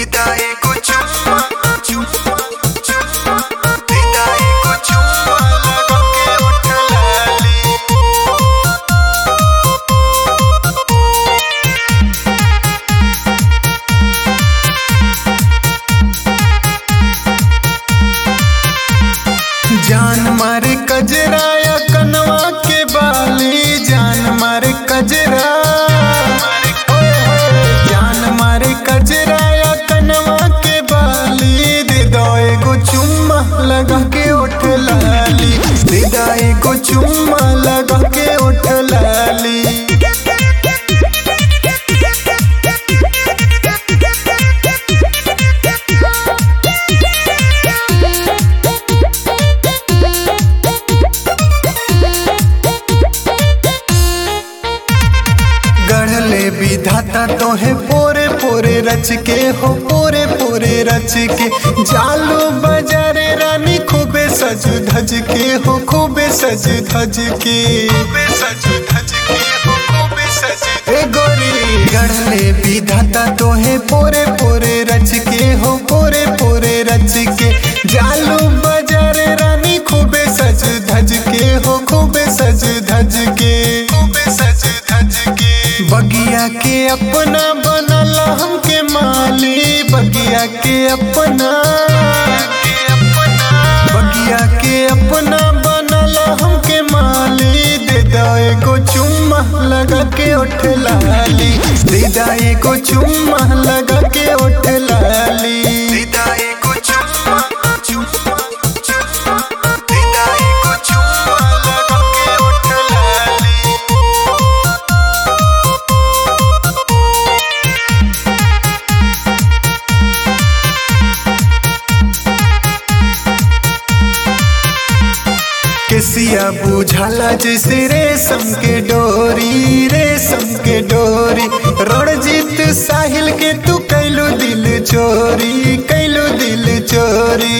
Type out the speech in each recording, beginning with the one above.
दीदा एको चुम्मा चुम्मा चुम्मा दीदा एको चुम्मा लगा के उठ लाली जान मारे कजराया कनवा के बाली जान मारे कजरा जान मारे कजराया कनवा के बाली दे दो एगो चुम्मा लगा के उठ लाली दे दो एगो चुम्मा लगा के उठ लाली गढ़ले विधाता तोहे पोरे पोरे रच के हो पोरे पोरे रच के जालो बजारे रानी खूबे सज धज के हो खूबे सज धज के खूबे सज धज के हो खूबे सज ए गोरी गढ़ले विधाता तोहे पोरे पोरे रच के हो पोरे पोरे रच के जालो बजारे रानी खूबे सज धज के हो खूबे सज धज के खूबे सज धज के बगिया के अपना बनला हमके माली बगिया के अपना बगिया के अपना बनला हमके माली दे दो एगो चुम्मा लगा के उठ लाली दे दो एगो चुम्मा लगा के उठ लाली दे दो एगो चुम्मा चुम्मा चुम्मा दे दो एगो चुम्मा लगा के उठ लाली केसिया बुझाला जैसे रेशम के डोरी रेशम के डोरी रणजीत साहिल के तू कैलू दिल चोरी कैलू दिल चोरी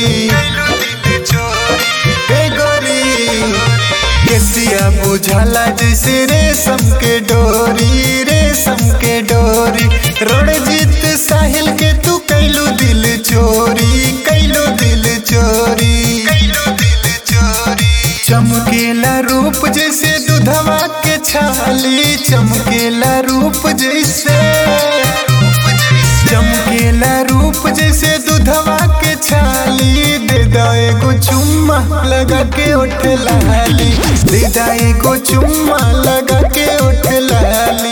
ए गोरी केसिया बुझाला जैसे रेशम के डोरी रेशम के डोरी रणजीत साहिल के तू कैलू दिल चोरी कैलू दिल चोरी कैलू दिल चोरी चमकेला रूप जैसे दुधवा के छाली चमकेला रूप जैसे चमकेला रूप जैसे दुधवा के छाली दे दो एगो चुम्मा लगा के उठ लाली दे दो एगो चुम्मा लगा के उठ लाली